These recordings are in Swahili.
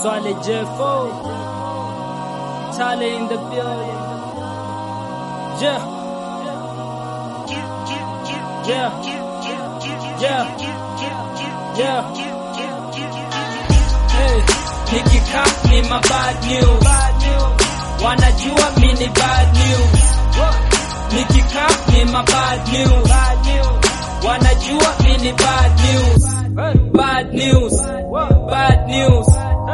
Swale J4 Tale in the building Yeah Yeah Yeah Yeah Hey Nikikam ni ma bad news Wanajua mi ni bad news Nikikam ni ma bad news Wanajua mi ni bad news Bad news Bad news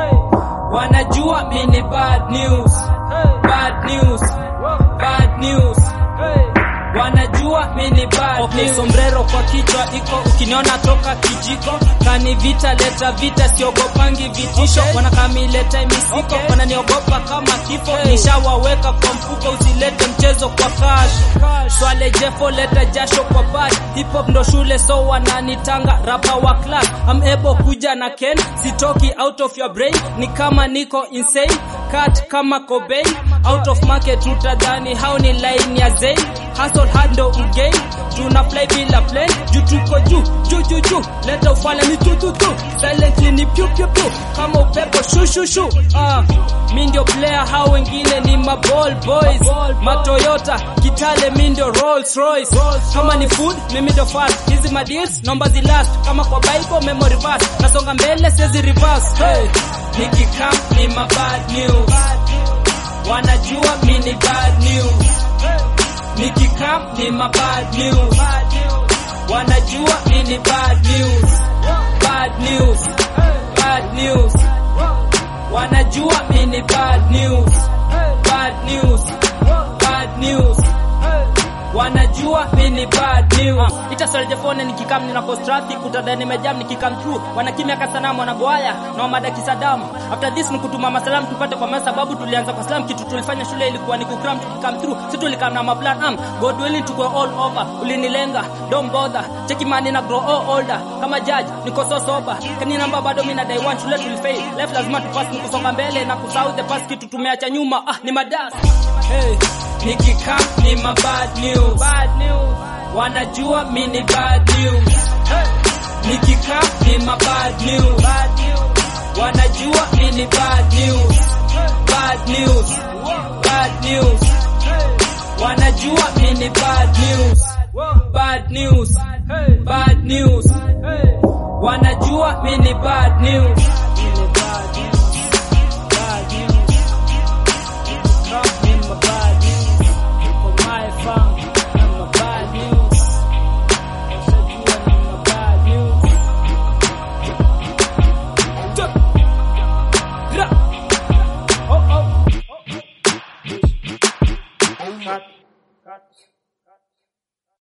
Wanajua mi ni bad news Bad news Bad news Wanajua mi ni bad okay, news. Sombrero kwa kichwa iko ukiniona toka kijiko kani vita leta vita siogopangi vitisho okay. Wanakamileta misiko okay. Wananiogopa kama kifo hey. Nishawaweka kwa mfuko usilete mchezo kwa cash Swale Jeffo leta jasho kwa bash Hip hop ndo shule so wananitanga rapa wa class I'm able kuja na Ken sitoki out of your brain ni kama niko insane cut kama Cobain out of market utadhani hao ni line ya Zayn hustle hard ndo ugain tuna fly bila plane juu tuko juu juu juu juu leta ufala ni tu tu tu silently ni pyu pyu pyu kama upepo shu shu shu ah mi ndio player hao wengine ni ma ball boys ma Toyota Kitale mi ndio Rolls Royce kama ni food mimi ndio fast hizi ma deals naomba zilast kama kwa Bible memory verse nasonga mbele siwezi reverse hey nikikam ni ma bad news wanajua mi ni bad news nikikam ni ma bad news wanajua mi ni bad news bad news bad news wanajua mi ni bad news bad news bad news wanajua mi ni bad news uh, ita soljefone nikikam nina post traffic utada nimejam nikikam through wanakimya kasanamu wanagoaya na wamada kisadamu after this nikutuma masalam tupate kwa masa sababu tulianza kwa slam kitu tulifanya shule ilikuwa ni kukram tukikam through si tulikam na maplan am god willing tuko all over ulinilenga don't bother cheki mani na grow all older kama judge niko so sober kani namba bado mimi na day one shule tulifail life lazima tupass nikusonga mbele na kusahau the past kitu tumeacha nyuma ah ni madas hey nikikam ni ma bad news. Bad news. Wanajua mi ni bad news. Hey. Nikikam ni ma bad news. Bad news. Wanajua mi ni bad news. Bad news. Bad news. Wanajua mi ni bad news. Bad news. Bad news. Wanajua mi ni bad news. Cut.